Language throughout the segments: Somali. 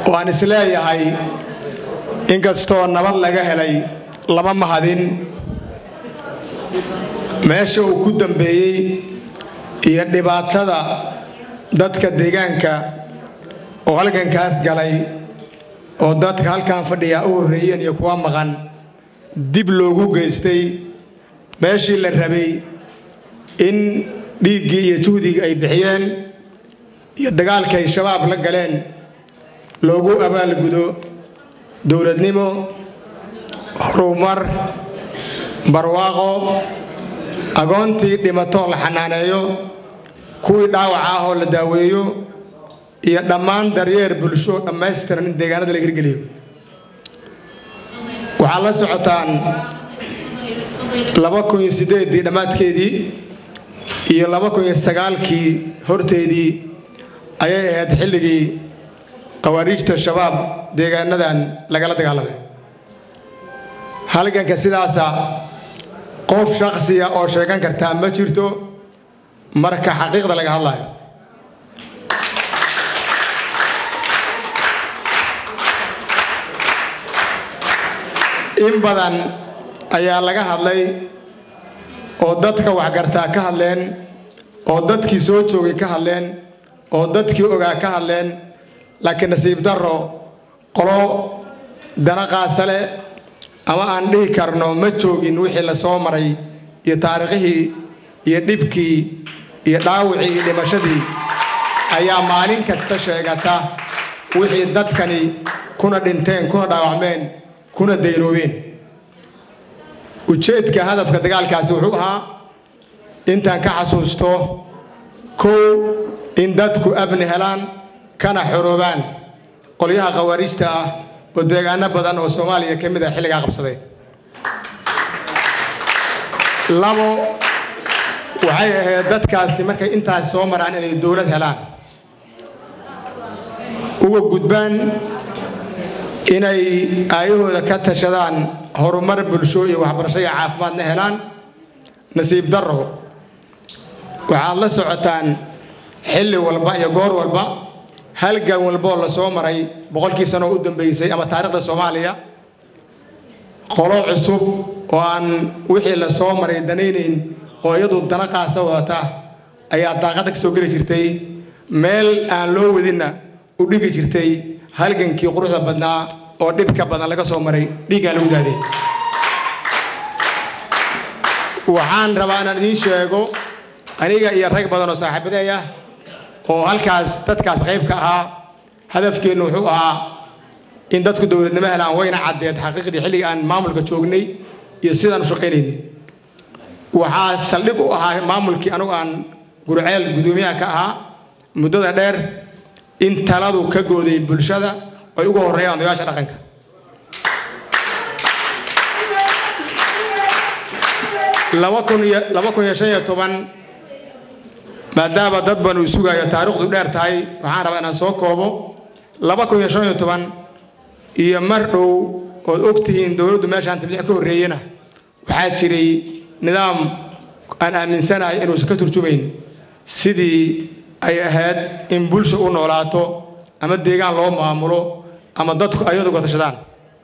waan isleeyahay inkastoo nabad laga helay lama mahadin meesha uu ku dambeeyey iyo dhibaatada dadka deegaanka oo halgankaas galay oo dadka halkan fadhiyaa u horreeyeen iyo kuwa maqan dib loogu geystay meeshii la rabay in dhiiggii iyo juhdigii ay bixiyeen iyo dagaalkii ay shabaab la galeen loogu abaalgudo dowladnimo horumar barwaaqo agoontii dhimatoo la xanaaneeyo kuwii dhaawaca ah oo la daaweeyo iyo dhammaan daryeer bulsho dhammaystiran in deegaanada la hirgeliyo waxaad la socotaan laba kun iyo siddeeddii dhammaadkeedii iyo laba kun iyo sagaalkii horteedii ayay ahayd xilligii khawaariijta shabaab deegaanadan lagala dagaalamay halganka sidaasa qof shakhsiya oo sheegan kartaa ma jirto marka xaqiiqda laga hadlayo in badan ayaa laga hadlay oo dadka waxgartaa ka hadleen oo dadkii soo joogay ka hadleen oo dadkii ogaa ka hadleen laakiin nasiib darro qolo dana qaasale ama aan dhihi karno ma joogin wixii la soo maray iyo taariikhihii iyo dhibkii iyo dhaawicii iyo dhimashadii ayaa maalin kasta sheegata wixii dadkani kuna dhinteen kuna dhaawacmeen kuna daynoobeen ujeedka hadafka dagaalkaasi wuxuu ahaa intaan ka xasuusto kow in dadku abni helaan kana xoroobaan qolyaha khawaariijta ah oo deegaano badan oo soomaaliya ka mid ah xilligaa qabsaday labo waxay ahayd dadkaasi markay intaas soo maraan inay dowlad helaan uga gudbaan inay aayahooda ka tashadaan horumar bulsho iyo waxbarasho iyo caafimaadna helaan nasiib darro waxaad la socotaan xilli walba iyo goor walba halgan walboo la soo maray boqolkii sanoo u dambeysay ama taariikhda soomaaliya qolo cusub oo aan wixii la soo maray danaynayn oo iyadu dana qaasa wadata ayaa daaqadda ka soo geli jirtay meel aan loo wadinna u dhigi jirtay halgankii quruxda badnaa oo dhibka badan laga soo maray dhiiggaa lagu daaday waxaan rabaa inaan idiin sheego aniga iyo rag badan oo saaxiibadeey ah oo halkaas dadkaas qayb ka ahaa hadafkeennu wuxuu ahaa in dadku dowladnimo helaan wayna caddeed xaqiiqdii xilligii aan maamulka joognay iyo sidaan u shaqaynaynay waxaa saldhig u ahaa maamulkii anugu aan gurceel guddoomiyaha ka ahaa muddada dheer in taladu ka gooday bulshada ay uga horreeyaan odayaasha dhaqanka laba kun iyo laba kun iyo shan iyo toban maadaama dad badan uu sugayo taariikhdu dheer tahay waxaan rabaa inaan soo koobo laba kun iyo shan iyo toban iyo mar dhow ood og tihiin dowladdu meeshaan tabdiix ka horreeyena waxaa jiray nidaam aan aaminsanahay inuusan ka turjumayn sidii ay ahayd in bulsha u noolaato ama deegaan loo maamulo ama dadku ayadu uga tashadaan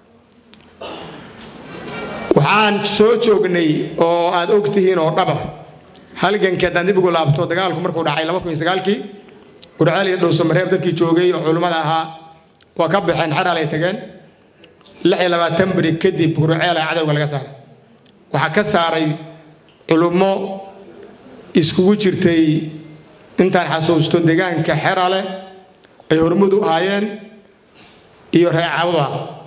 waxaan soo joognay oo aad og tihiin oo dhaba halgankii haddaan dib ugu laabto dagaalku markuu dhacay laba kun iyo sagaalkii gurceel iyo dhowsamareeb dadkii joogay oo culummada ahaa waa ka baxeen xaraal ay tageen lix iyo labaatan beri kadib gurceela cadowga laga saaray waxaa ka saaray culummo iskugu jirtay intaan xasuusto deegaanka xerale ay hormud u ahaayeen iyo reecabuda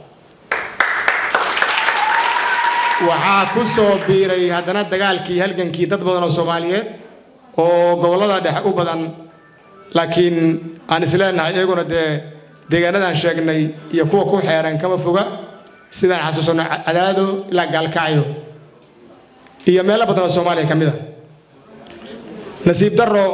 waxaa ku soo biiray haddana dagaalkii halgankii dad badan oo soomaaliyeed oo gobollada dhexe u badan laakiin aan isleenahay iyaguna dee deegaanadaan sheegnay iyo kuwa ku xeeran kama foga sidaan xasuusanno cadaado ilaa gaalkacyo iyo meelo badan oo soomaaliya ka mid a nasiib darro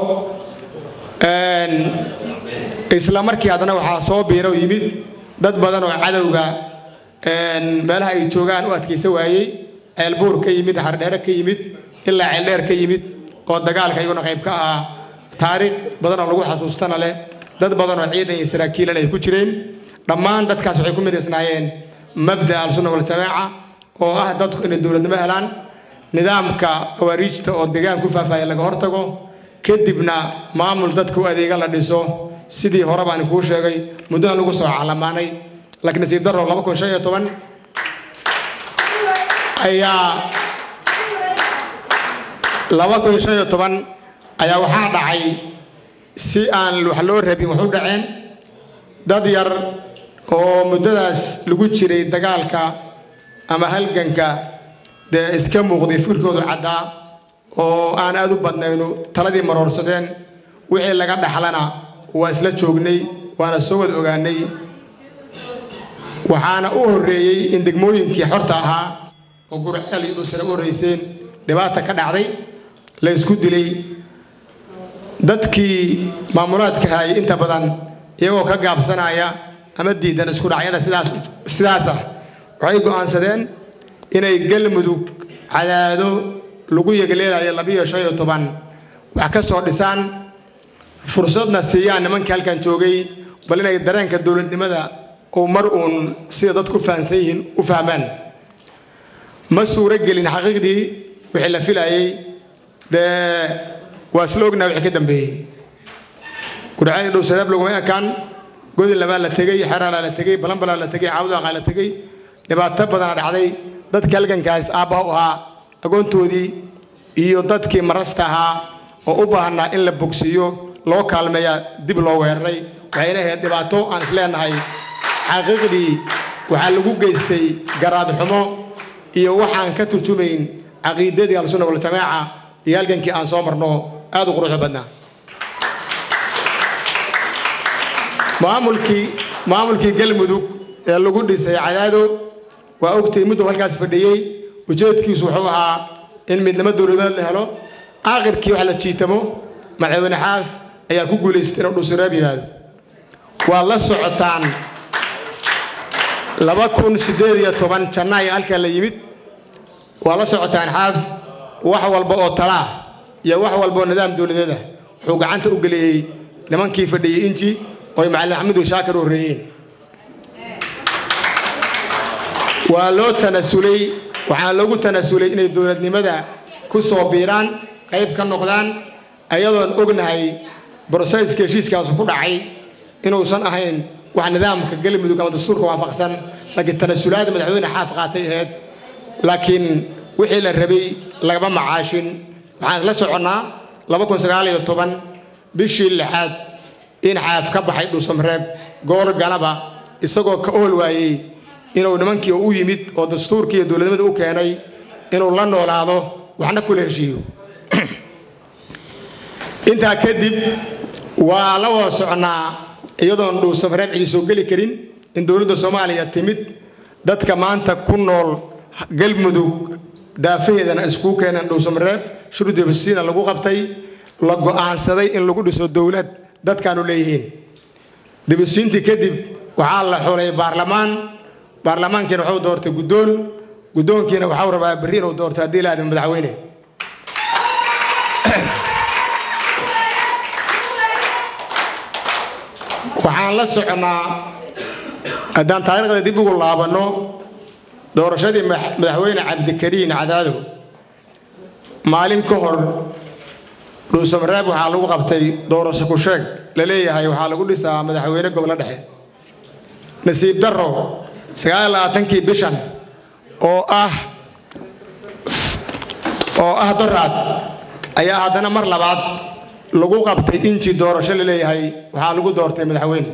isla markii haddana waxaa soo biira oo yimid dad badan oo cadowga meelaha ay joogaan u adkaysa waayey ceelbuur ka yimid xardheere ka yimid ilaa ceeldheer ka yimid oo dagaalka iyaguna qayb ka ahaa taariikh badan oo lagu xasuustana leh dad badan oo ciidan iyo saraakiilan ay ku jireen dhammaan dadkaas waxay ku midaysnaayeen mabda al-sunna waljamaaca oo ah dadku inay dowladnimo helaan nidaamka khawaariijta oo deegaan ku faahfaaya laga hortago kadibna maamul dadka u adeega la dhiso sidii hore baan kuu sheegay muddadan lagu soo calamaanay laakiin nasiib darro laba kun shan iyo toban ayaa laba kun shan iyo toban ayaa waxaa dhacay si aan wax loo rabin wax u dhaceen dad yar oo muddadaas lagu jiray dagaalka ama halganka dee iska muuqday firkoodu caddaa oo aan aad u badnaynu taladii maroorsadeen wixii laga dhaxlana waa isla joognay waana soo wada ogaanay waxaana u horreeyey in degmooyinkii xorta ahaa oo gurceel iyo dhulsare u horreyseen dhibaata ka dhacday la isku dilay dadkii maamulaadka hayay inta badan iyagoo ka gaabsanaya ama diidan isku dhacyada sidaas sidaasah waxay go'aansadeen inay galmudug cadaado lagu yegleelayo labiyo shan iyo toban wax ka soo dhisaan fursadna siiyaan nimankii halkan joogay bal inay dareenka dowladnimada uu mar uun sida dadku fahansan yihiin u fahmaan ma suuro gelin xaqiiqdii wixii la filayay dee waa isla ognaa wixii ka dambeeyey gurcadii dhowsadaab laguma ekaan godin labaa la tegey xeraalaa la tegey balanbalaa la tegey caawdaqaa la tegey dhibaato badana dhacday dadkii halgankaas aabbaha u ahaa agoontoodii iyo dadkii marasta ahaa oo u baahnaa in la bogsiiyo loo kaalmeeyaa dib loo weeraray waxayna ahayd dhibaato aan isleenahay xaqiiqdii waxaa lagu geystay garaad xumo iyo waxaan ka turjumayn caqiidadii al-sunna waljamaaca iyo halgankii aan soo marno aad u quruxda badnaa maamulkii maamulkii galmudug ee lagu dhisay cadaado waa ogtay muddo halkaas fadhiyey ujeedkiisu wuxuu ahaa in midnimo dowladeed la helo aakhirkii wax la jiitamo madaxweyne xaaf ayaa ku guulaystay inuu dhuusireeb yihaahdo waa la socotaan laba kun siddeed iyo toban jannaaya halkaa la yimid waa la socotaan xaaf wax walba oo talaa iyo wax walba oo nidaam dowladeed ah wuxuu gacanta u geliyey nimankii fadhiyey inji oo ay macallin axmedu shaakir u horreeyeen waa loo tanasulay waxaana loogu tanasulay inay dowladnimada ku soo biiraan qayb ka noqdaan ayadoon ognahay broseyska heshiiskaasu ku dhacay inuusan ahayn wax nidaamka galmudug ama dastuurka waafaqsan laakiin tanasulaada madaxweyne xaaf qaatay ahayd laakiin wixii la rabay lagama macaashin waxaan isla soconnaa laba kun sagaal iyo toban bishii lixaad in xaaf ka baxay dhuusamreeb goor ganaba isagoo ka ool waayey inuu nimankii u yimid oo dastuurkii iyo dowladnimada u keenay inuu la noolaado waxna kula heshiiyo intaa kadib waa la wada socnaa iyadoon dhuusamreeb cidi soo geli karin in dowladda soomaaliya timid dadka maanta ku nool galmudug daafaheedana iskuu keeneen dhuusamreeb shurdibasiina lagu qabtay la go'aansaday in lagu dhiso dowlad dadkaanu leeyihiin dibisiintii kadib waxaa la xulay baarlamaan baarlamaankiina waxuu doortay guddoon guddoonkiina waxau rabaa berri inuu doorto haddii la aadmo madaxweyne waxaan la soconnaa haddaan taariikhda dib ugu laabanno doorashadii madaxweyne cabdikariin cadaado maalin ka hor dhuusamareeb waxaa lagu qabtay doorasho ku sheeg la leeyahay waxaa lagu dhisaa madaxweyne gobolo dhexe nasiib darro sagaal labaatankii bishan oo ah oo ah doraad ayaa haddana mar labaad lagu qabtay inji doorasho la leeyahay waxaa lagu doortay madaxweyne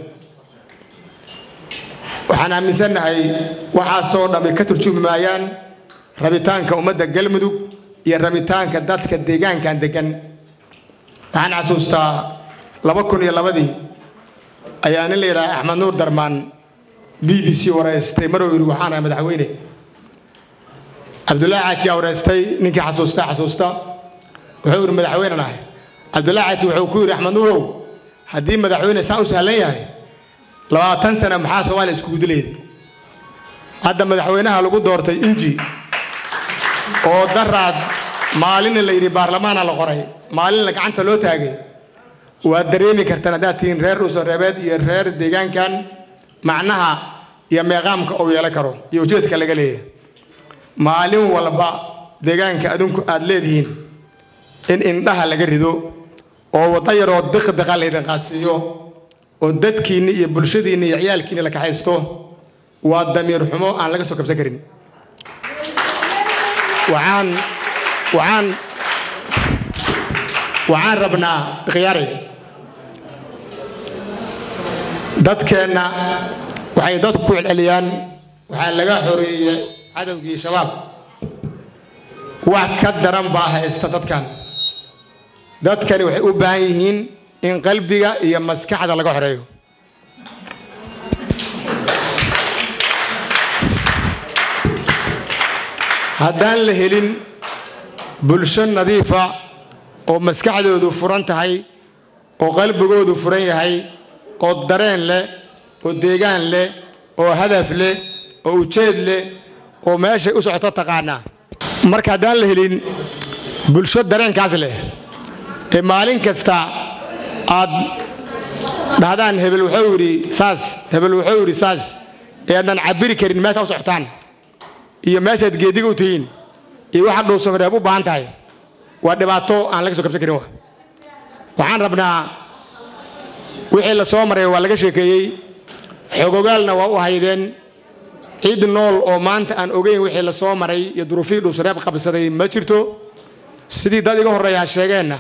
waxaan aaminsannahay waxaasoo dhammi ka turjumi maayaan rabitaanka ummadda galmudug iyo rabitaanka dadka deegaankan deggan waxaan xasuustaa laba kun iyo labadii ayaa nin la yidhaha axmed nuur darmaan b b c wareystay maruu yidhi waxaan ahay madaxweyne cabdullaahi xaaji aa wareystay ninkii xasuusta xasuusta wuxuu yidhi madaxweynen ahay cabdullaahi xaaji wuxuu ku yidhi axmed nuurow haddii madaxweyne saa u sahlan yahay labaatan sana maxaa soomaaliya iskugu dilayda hadda madaxweynaha lagu doortay inji oo daraad maalinna la yidhi baarlamaana la qoray maalinna gacanta loo taagay waad dareemi kartaan haddaad tihiin reer dhuusareebeed iyo reer deegaankan macnaha iyo meeqaamka uu yeelan karo iyo ujeedka laga leeyahay maalin walba deegaanka adinku aad leedihiin in indhaha laga rido oo wadda yaroo diqdiqa laydin qaadsiiyo oo dadkiinni iyo bulshadiinni iyo ciyaalkiinni la kaxaysto waa damiir xumo aan laga soo kabsan karin waxaan waxaan waxaan rabnaa khiyaari dadkeenna waxay dadku ku celceliyaan waxaa laga xoreeyey cadowgii shabaab wax ka daran baa haysta dadkan dadkani waxay u baahan yihiin in qalbiga iyo maskaxda laga xoreeyo haddaan la helin bulsho nadiifa oo maskaxdoodu furan tahay oo qalbigoodu furan yahay oo dareen leh oo deegaan leh oo hadaf leh oo ujeed leh oo meeshay u socoto taqaanaa marka haddaan la helin bulsho dareenkaas leh ee maalin kasta aad dhahdaan hebel wuxuu yidhi saas hebel wuxuu yidhi saas ee aadnan cabiri karin meesha u socotaan iyo meeshaad geediga u tihiin iyo waxa dhuusamareeb u baahan tahay waa dhibaato aan laga soo kabsan karin waxaan rabnaa wixii la soo maray waa laga sheekeeyey xogogaalna waa u haydeen cid nool oo maanta aan ogeyn wixii la soo maray iyo duruufihii dhuusamareeb qabsaday ma jirto sidii dad iga horreeyaa sheegeenna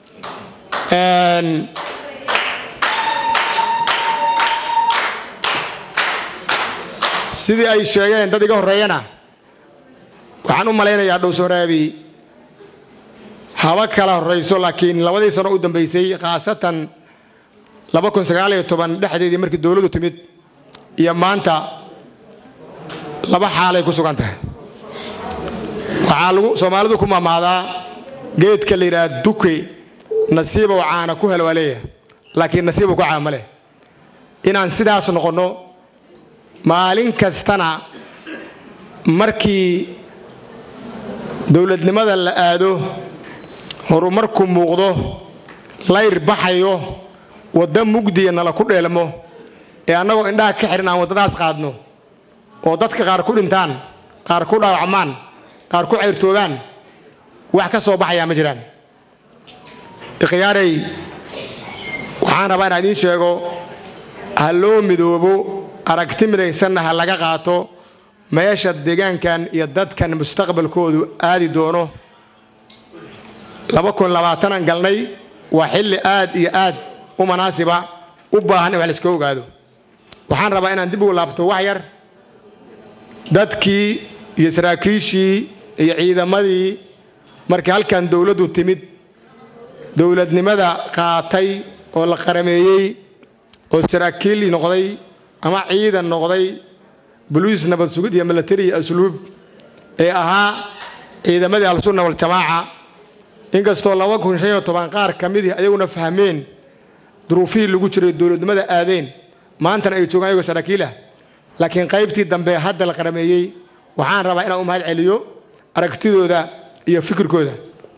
sidii ay sheegeen dad iga horreeyana waxaan u malaynayaa dhowsaraabi haba kala horrayso laakiin labadii sano u dambaysay khaasatan laba kun sagaaliyo toban dhexdeedii markii dowladdu timid iyo maanta laba xaalay ku sugan tahay waxaa lagu soomaalidu ku mamaadaa geedka la yidhaha duke nasiibow caana ku hel waa leeyahay laakiin nasiibow ku caama leh inaan sidaas noqonno maalin kastana markii dowladnimada la aado horumarku muuqdo layr baxayo wadda mugdiya nala ku dheelmo ee annagoo indhaha ka xihan aan waddadaas qaadno oo dadka qaar ku dhintaan qaar ku dhaawacmaan qaar ku cayrtoogaan wax ka soo baxayaa ma jiraan ikhyaarey waxaan rabaa inaan idiin sheego ha loo midoobo aragti midaysanna ha laga qaato meesha deegaankan iyo dadkan mustaqbalkoodu aadi doono laba kun labaatanan galnay waa xilli aad iyo aad u manaasiba u baahan in wax layska ogaado waxaan rabaa inaan dib ugu laabto wax yar dadkii iyo saraakiishii iyo ciidamadii markii halkan dowladdu timid dowladnimada qaatay oo la qarameeyey oo saraakiil noqday ama ciidan noqday boliis nabad sugid iyo milatari iyo asluub ee ahaa ciidamadii al-sunna waljamaaca inkastoo laba kun shan iyo toban qaar ka midii ayaguna fahmeen duruufihii lagu jiray dowladnimada aadeen maantana ay joogaan ayagoo saraakiil ah laakiin qaybtii dambe hadda la qarameeyey waxaan rabaa inaan u mahad celiyo aragtidooda iyo fikirkooda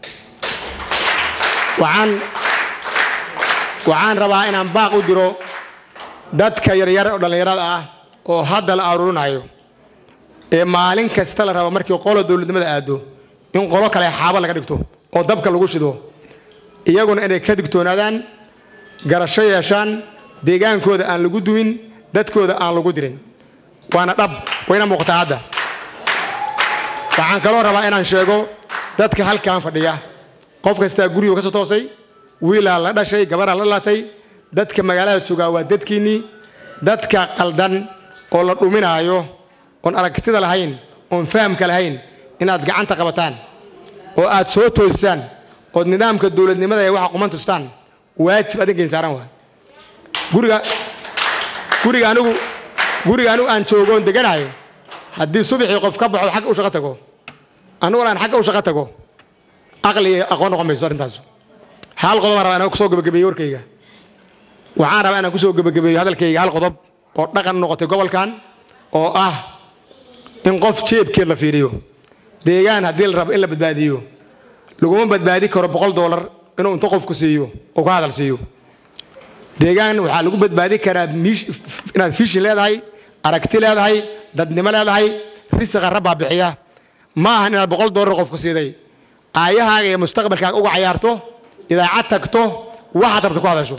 waxaan waxaan rabaa inaan baaq u diro dadka yaryar oo dhallinyarada ah oo hadda la aruurinayo ee maalin kasta la rabo markii qolo dowladnimada aado in qolo kale xaabo laga dhigto oo dabka lagu shido iyaguna inay ka digtoonaadaan garasho yeeshaan deegaankooda aan lagu dumin dadkooda aan lagu dirin waana dhab wayna muuqataa hadda waxaan kaloo rabaa inaan sheego dadka halkan fadhiya qof kastaa gurigu ka soo toosay wiilaa la dhashay gabaraa la dhalatay dadka magaalada joogaa waa dadkiinnii dadka qaldan oo la dhuminaayo oon aragtida lahayn oon fahamka lahayn inaad gacanta qabataan oo aad soo toosisaan ood nidaamka dowladnimada ee waxa quman tustaan waajib adinkayn saaran waa guriga guriga anigu guriga anigu aan joogoon deganayo haddii subaxii qof ka baxo xagga u shaqo tago aniguna aan xagga u shaqo tago aqli iyo aqoon noqon mayso arrintaas hal qodob aan rabaa inaan kusoo gebagabeeyo warkayga waxaan rabaa inaan kusoo gebagabeeyo hadalkayga hal qodob oo dhaqan noqotay gobolkan oo ah in qof jeebkeed la fiiriyo deegaan haddii la rabo in la badbaadiyo laguma badbaadi karo boqol doolar inuu inta qofku siiyo oo ka hadal siiyo deegaan waxaa lagu badbaadi karaa miish- inaad fishin leedahay aragti leedahay dadnimo leedahay risiqa rabbaa bixiya ma ahan inaad boqol doolar qofku siiday aayahaaga iyo mustaqbalkaaga uga cayaarto idaacad tagto waxaad rabta ku hadasho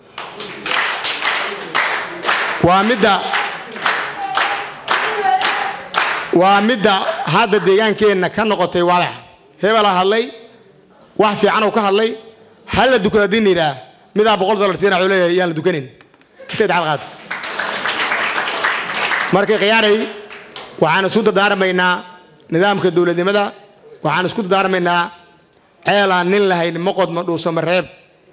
waa midda waa midda hadda deegaankeenna ka noqotay wadax hebelaa hadlay wax fiican uu ka hadlay hal la dukado haddii la yidhaah midaa boqol dollar siina wuxuu leeyahay yaan la dukanin intay dacal qaad marka khiyaaray waxaan isku dardaarmaynaa nidaamka dowladnimada waxaan isku dardaarmaynaa ceelaan nin lahayn maqodma dhuusama reeb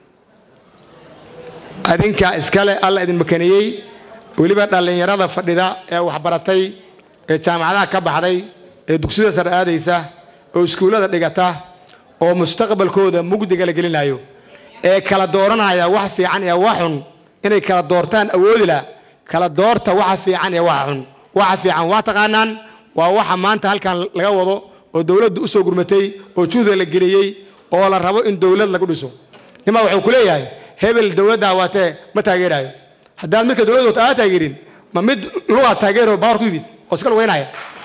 adinka iskale alla idin makaniyey weliba dhallinyarada fadhida ee waxbaratay ee jaamacadaha ka baxday ee dugsiyada sare aadaysa oo iskuullada dhigata oo mustaqbalkooda mugdiga la gelinayo ee kala dooranaya wax fiican iyo wax xun inay kala doortaan awoodila kala doorta waxa fiican iyo waxa xun waxa fiican waa taqaanaan waa waxa maanta halkan laga wado oo dowladdu u soo gurmatay oo juhda la geliyey oo la rabo in dowlad lagu dhiso nimaa wuxuu ku leeyahay hebel dowladdaa waatee ma taageerayo haddaad midka dowladda wata aa taageerin ma mid lugaa taageero baawar ku yimid oo iska lugeynaya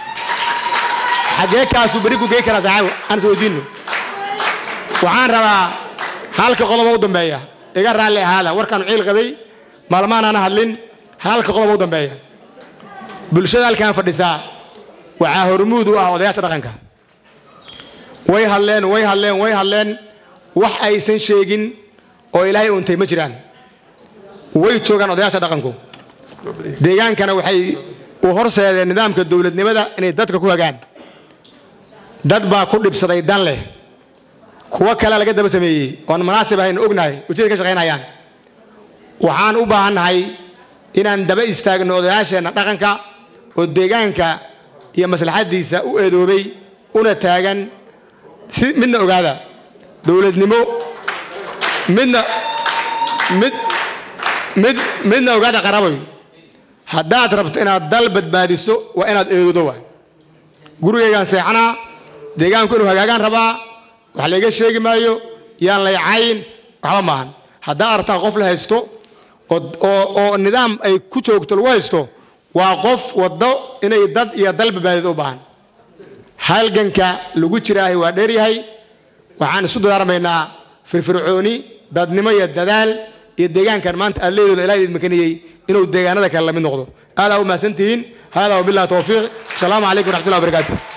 xaggee kaasuu beri ku gey karaa saaxiibo aan is weydiinno waxaan rabaa halka qodoba u dambeeya iga raalli ahaada warkaan ciil qabay maalmahan aan hadlin halka qodoba u dambeeya bulshada halkaan fadhisaa waxaa hormuud u ah odayaasha dhaqanka way hadleen way hadleen way hadleen wax aysan sheegin oo ilaahay untay ma jiraan way joogaan odayaasha dhaqanku deegaankana waxay u horseedeen nidaamka dowladnimada inay dadka ku hagaan dad baa ku dhibsaday dan leh kuwo kale laga daba sameeyey oon munaasib ahayn ognahay ujeeda ka shaqaynayaan waxaan u baahannahay inaan daba istaagno odayaasheenna dhaqanka oo deegaanka iyo maslaxaddiisa u eedoobay una taagan si midna ogaada dowladnimo midna mid mid midna ogaada qaraboy haddaad rabto inaad dal badbaadiso waa inaad eedoodo waay gurigaygaan seexanaa deegaanku inuu hagaagaan rabaa wax layga sheegi maayo yaan laycayn waxba maahan haddaad aragtaan qof la haysto oo oo oo nidaam ay ku joogto lagu haysto waa qof waddo inay dad iyo dal badbaadid u baahan halganka lagu jiraahay waa dheeryahay waxaan isu dardaarmaynaa firfircooni dadnimo iyo dadaal iyo deegaankan maanta aad leedood ilaah idin makaniyey inuu deegaanada kale la mid noqdo aadaa u mahadsantihiin haadaa wabillahi towfiiq asalaamu calaykum waraxmatullahi wabarakaatu